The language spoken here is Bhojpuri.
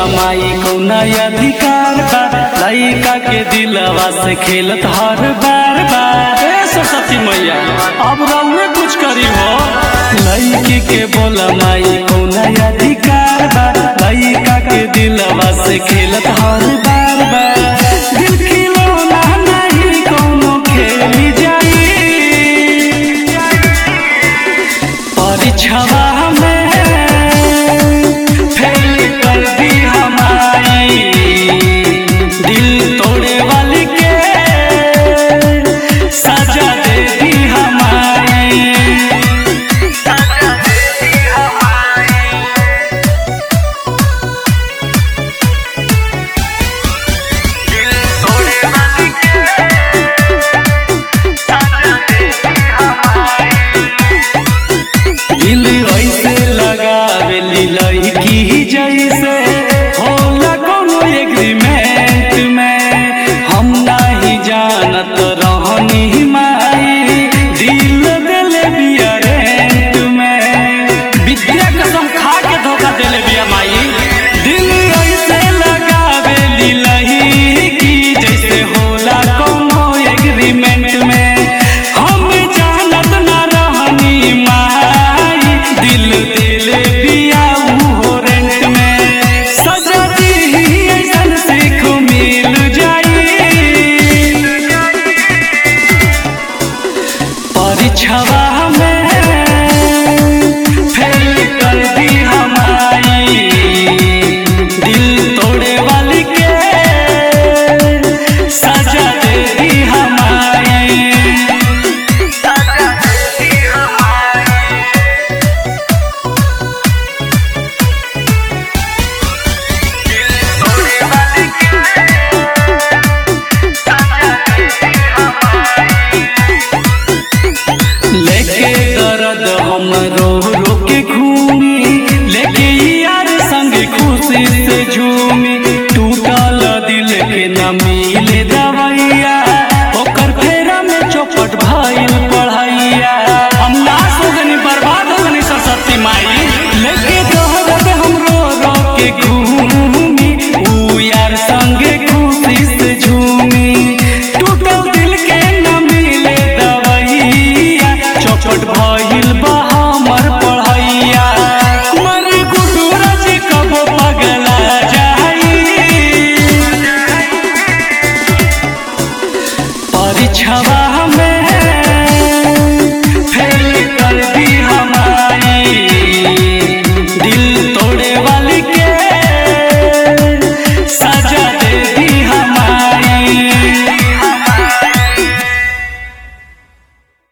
माई कौना अधिकार बा लइका के दिलवा से खेलत हर बार बार ए सरस्वती मैया अब रउए कुछ करी हो लइकी के बोला माई कौना अधिकार बा लइका के दिलवा से खेलत हर बार बार दिल खिलौना नहीं कौनो खेली जाई परीक्षवा में फेल कर दी हमारी दिल तोड़े वाली के सजा दे दी हमारी दिल ऐसे लगावेली लड़की जैसे होला कोनो एग्रीमेंट में हम नहीं जानत रहनी माई दिल देले बिया रेंट में विद्या कसम खा के धोखा देले बिया माई दिल ऐसे लगावेली लड़की जैसे होला कोनो एग्रीमेंट में हम जानत ना रहनी माई दिल दिल बिया हो रेंट में सजा दी ऐसन सीख मिल जाई परीक्षवा